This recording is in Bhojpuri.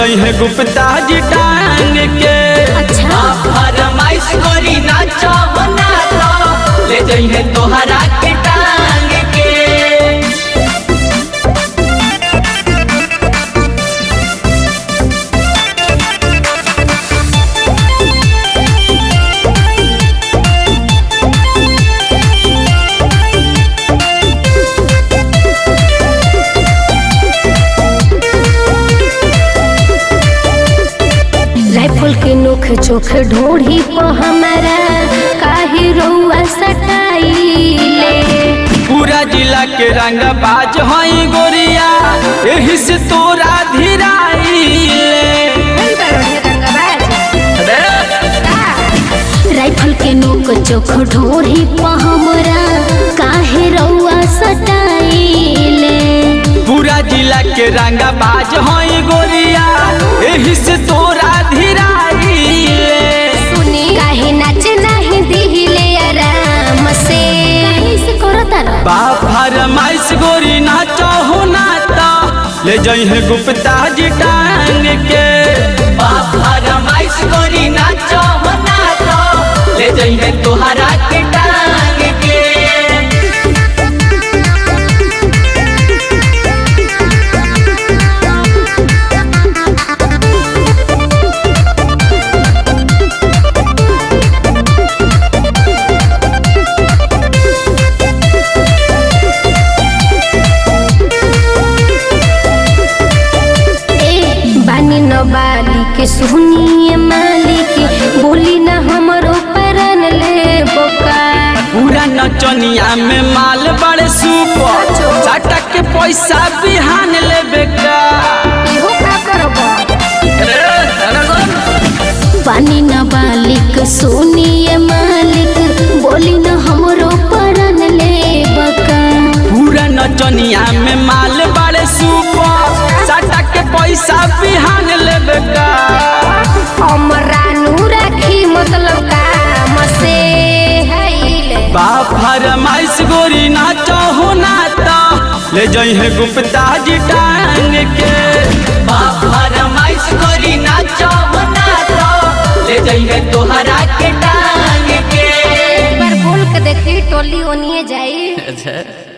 जई है गुप्ता जी टांग के अच्छा फरमाइश गोरी नाचो नाचो ले जइहे तोहरा के टांग के राइफल के नोख चोख ढोढ़ी पर हमारा काहे रउआ सटाइले पूरा जिला के रंग बाज हई गोरिया एही से तोरा धीराइले राइफल के नोक चोख ढोढ़ी पर हमरा काहे रउआ सटाइले पूरा जिला के रंग बाज हई गोरिया एही से तोरा धीराइले सुनी काहे नाच नाही दिहिले आराम से कैसे करता रह बा फरमाइश गोरी नाचो हो नाता ले जई है गुप्ता जी टांग के फरमाइश गोरी नाचो नाचो ले जइहे तोहरा के टांग के ए बानी न बाली के सुनिए मालिक बोली न हमरो परन ले बोका पूरा नचनिया में माल बड़े सुपर चाटा के पैसा बिहान लेबे का इहो का करबो बानी न बालिक सुनिए मालिक बोली न हमरो परन ले बका पूरा नचनिया में माल बड़े सुपर चाटा के पैसा बिहान लेबे का हमरा नु राखी मतलब काम से हैले बा फरमाइश गोरी नाचो हो नाता ले जई है गुप्ता जी टांग के फरमाइश गोरी नाचो नाचो ले जइहे तोहरा के टांग के एक बार बोल के देखी टोली ओनिए जाई अच्छा